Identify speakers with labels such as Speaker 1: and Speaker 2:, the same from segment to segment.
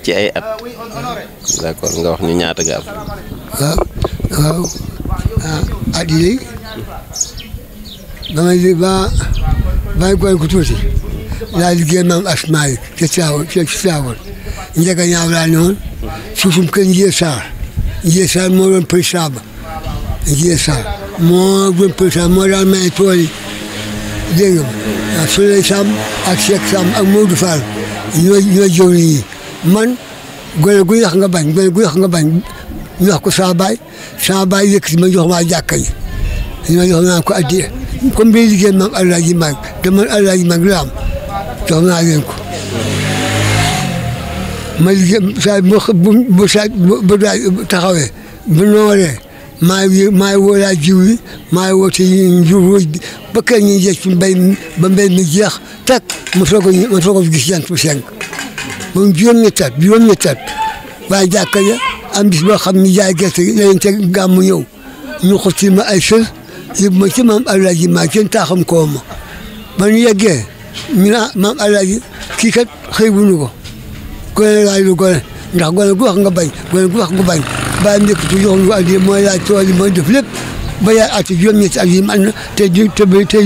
Speaker 1: ci ay at d'accord nga wax ñu ñaata nga am
Speaker 2: waaw waaw ah at yii ba may li ba ba may góor ku tuuti laa liggéey maam asmaay ca Thiawane ca Thiawane njëkk a ñaaw laa ne woon suufum kër Ndié Sarr Ndié Sarr moo doon président ba Ndié Sarr moo doon président moo daan may tool yi dégg nga ma Souley Samb ak Cheikh Samb ak Modou Fall ñoo ñoo jëw yi man gone gu yàq nga bañ gone gu yàq nga bañ ñu wax ko saa baay saa baay yëkkati ma jox maa jàkka yi ma jox naa ko addiya comme bi liggéey maam Alaaji Mag te man Alaaji Mag la am jox naa leen ko ma liggéey saa bu bu bu saa bu daay taxawee bu nooree maa ngi maa ngi woo laa jiw yi maa ngi woote njur wëj bi ba kañ ñu jeex ci mbéy mi ba mbéy mi jeex tak ma soog a ma soog a gis jant bu senk moom juróom-ñetti at juróom-ñetti at waaye jàkka ja am bis boo xam ni jaay gerte gi dañu teg gàmmu ñëw ñu xotti ma ay sër yóbbu ma ci maam Alaaji maa kenn taaxam koo ma ba ñu yeggee ñu ne maam Alaaji kii kat xëy bu ñu ko gone laaj lu gone ndax gone gu wax nga bañ gone gu wax nga bañ bàyyi njëkk tu jox ñu addi mooy laaj tool yi mooy def lépp ba yaay ati juróom-ñetti at yi man na te di te ba te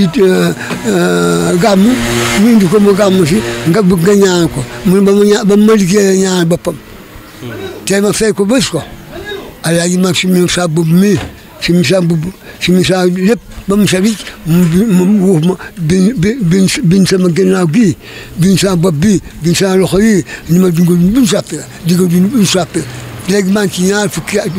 Speaker 2: gàmmu ñu indi ko mu gàmmu si nga bëgg nga ñaan ko mun ba ma ñaan ba ma liggéeyee ñaan boppam tey ma fay ko bés ko alaaji mag si mi sa bubb mi si mi sa bubb si mi sa lépp ba mu sa wicc mu wuuf ma bin bin bin sama gannaaw gii bin sama bopp bii bin sama loxo yi ni ma dunga dun buñ sàppe dinga dun buñ sàppe léegi maa ngi ci ñaar fukki at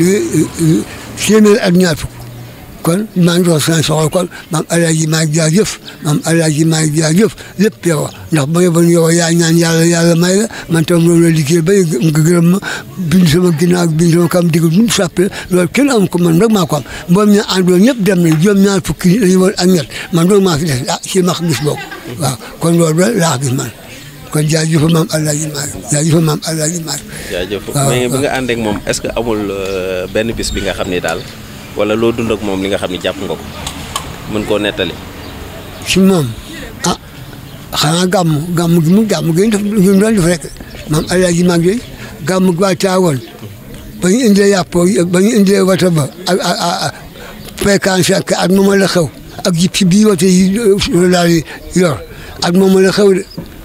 Speaker 2: téeméer ak ñaar fukk kon maa ngi doon seen soxla kon maam alaaji maa ngi jaajëf maam alaaji maa ngi jaajëf lépp yow ndax ba yóbbu yow yaa ñaan yàlla yàlla may la man tam loolu la liggéey ba nga gërëm ma bind sama ginnaaw bind sama kam digg mu sàppe loolu kenn am ko man rek maa ko am mboom ña àndoon ñëpp dem nañ juróom ñaar fukki lañu woon ak ñett man doon maa fi des ah si ma gis boobu waaw kon loolu la laa gis man kon jaajëf maam alaaji maa jaajëf maam alaaji maa
Speaker 1: jaajëf mais bi nga ànd ak moom est-ce que amul benn bis bi nga xam ni daal wala loo dund ak moom li nga xam ne jàpp nga ko mën koo nettali.
Speaker 2: si moom ah xanaa gàmm gàmm gi mu gàmm gi ñu def ñu doon def rek maam Alaaji mag yi gàmm gi waa Caawoon ba ñu indee yàpp ba ñu indee wata ba ak ak ak pécan sek ak moom la xew ak jib si bii wata yi daal di yor ak moom la xew de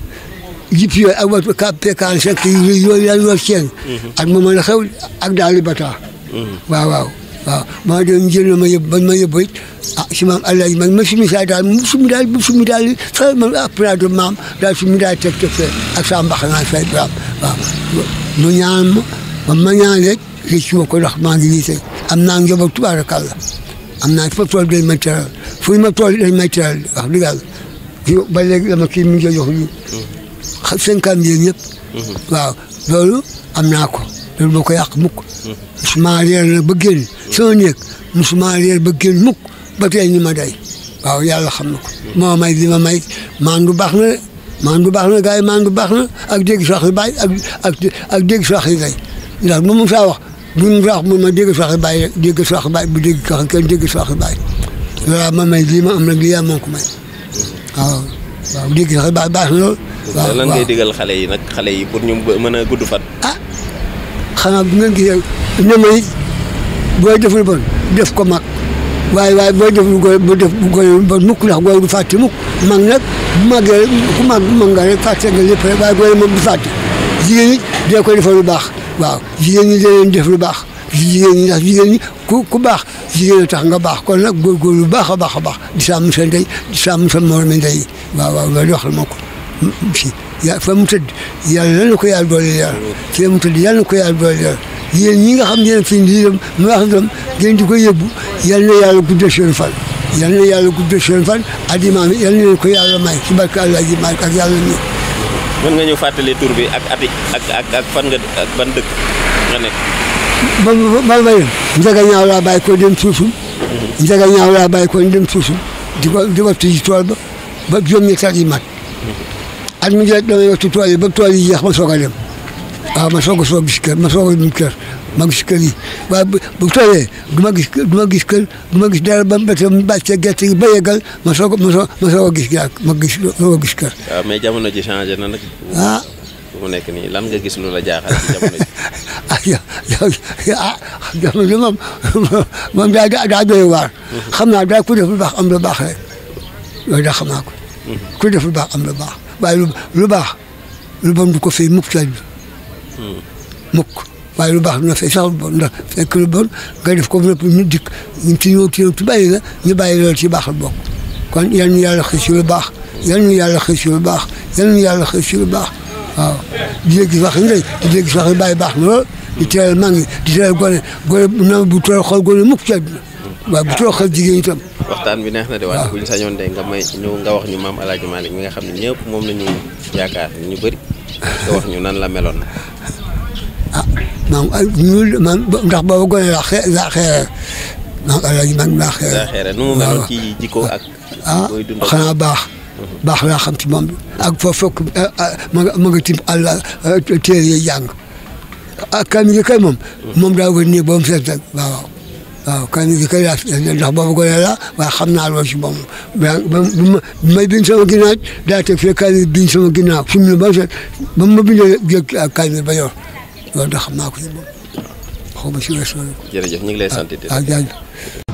Speaker 2: jib si yooyu ak wata ka pécan sek yi yooyu daal yor seen ak moom la xew ak daal di bataa waaw waaw waaw maa doon jël ma yëb bañ ma yëb it ah si maam Alaaji man ma sumi saa daal mu sumi daal mu sumi daal fa ma après de maam daal sumi daal teg teg fee ak saa mbaxanaa fay waaw waaw mu ñaan ma ba ma ñaan rek rëcc ma ko ndax maa ngi nii tey am naa njaboot tubaarakàlla am naa fa tool dañ may teral fu ma tool dañ may teral wax dëgg yàlla ba léegi dama kii mi ngi jox ñu cinquante mille ñëpp waaw loolu am naa ko loolu moo ko yàq mukk musuma réer na ba génn sama néeg musuma réer ba génn mukk ba tey ñu ma day waaw yàlla xam na ko moo may li ma may maan du baax na de maan du baax na gars yi maan du baax na ak dégg sax yi bàyyi ak ak ak dégg sax yi day ndax bu mu saa wax bu mu saa wax mu ma dégg sax yi bàyyi rek dégg sax yi bàyyi bu dégg sax kenn dégg sax yi bàyyi loolu ma may lii ma am nag lii yaa moo ko may waaw waaw dégg sax yi bàyyi baax na lool waaw
Speaker 1: lan ngay digal xale yi nag xale yi pour ñu mën a gudd fan.
Speaker 2: ah xanaa bu ngeen gisee ne ma it booy def lu bon def ko mag waaye waaye booy def lu go bu def bu goy bon mukk ndax goy du fàtte mukk mag nag bu màggee rek ku mag bu mag nga rek fàtte nga lépp rek waaye goy moom du fàtte jigéen ñi dee ko defal lu baax waaw jigéen ñi dee leen def lu baax jigéen ñi ndax jigéen ñi ku ku baax jigéen a tax nga baax kon nag góorgóorlu lu baax a baax a baax di sàmm sa ndey di sàmm sa moromi ndey waaw waaw loolu wax la ma ko si ya fa mu tëdd yàlla na ko yàlla doole yàlla fa mu tëdd yàlla na ko yàlla doole yàlla yéen ñi nga xam ne fi lii dem mu wax dem ngeen di ko yóbbu yal na yàlla guddal seen fan yal na yàlla guddal seen fan adimaam yal na leen ko yàlla may ci barke Allah ji may ak yàlla nii.
Speaker 1: mën nga ñu fàttali tur bi ak ati ak ak ak fan nga ak ban dëkk nga nekk.
Speaker 2: ba ba ba ba Njaga ñaaw laa bàyyi ko dem suusum. Njaga ñaaw laa bàyyi ko dem suusum di ko di ko tijji tool ba ba juróom-ñetti at yi mat. at mi jot damay wattu tool yi ba tool yi jeex ma soog a dem waaw ma soog a soog gis kër ma soog a gis kër ma gis kër yi waaye bu bu tooyee du ma gis kër du ma gis kër du ma gis dara ba mu mu bàccee gerte gi ba yeggal ma soog a ma soog ma soog a gis yaa ma gis soog a gis kër.
Speaker 1: waaw mais jamono ji changé na nag.
Speaker 2: ah
Speaker 1: mu nekk nii lan nga gis lu la jaaxal ci jamono ji.
Speaker 2: ah yow yow ah jamono moom moom daa daa daa doy waar. xam naa daal ku def lu baax am lu baax rek loolu daa xam naa ko. ku def lu baax am lu baax waaye lu lu baax lu bon du ko fay mukk ci mukk waaye lu baax dina fay sax lu bon ndax fekk lu bon nga def ko ba ñu dikk ñu ci ñëw ci ci bàyyi la ñu bàyyi loolu ci baax la bokk kon yal na yàlla xëy si lu baax yal na yàlla xëy si lu baax yal na yàlla xëy si lu baax waaw di dégg wax ndey di dégg wax bàyyi baax na lool di teral mag ñi di teral gone gone na bu tooy xool gone mukk ci àdduna waaw bu tooy xool jigéen itam
Speaker 1: waxtaan bi neex na de waaye buñ sañoon de nga may ñu nga wax ñu maam El Hadj Malick mi nga xam ne ñëpp moom la ñu yaakaar ñu bëri nga wax ñu nan la meloon.
Speaker 2: ah maam ay ñu man ndax boobu gone laa xee laa xeere maam El Hadj Malick laa xeere.
Speaker 1: daa xeere nu mu meloon ci jikko ak.
Speaker 2: ah
Speaker 1: booy dund ak
Speaker 2: xanaa baax. baax laa xam ci moom ak foofu fokk ma nga ma nga tim àll téere yi jàng ah kaamil yi kay moom. moom daa wër nii ba mu fees rek waaw waaw kaamil yi kay laa ndax boobu gone la waaye xam naa loolu ci moom ba ba ma may bind sama ginnaaw daa teg fee kaamil bind sama ginnaaw fi mu ne ba mu set ba ma bindee jég kaamil ba yor loolu da xam naa ko ci moom xaw ma si weesu
Speaker 1: jërëjëf ñu ngi lay sant di
Speaker 2: ah jaajëf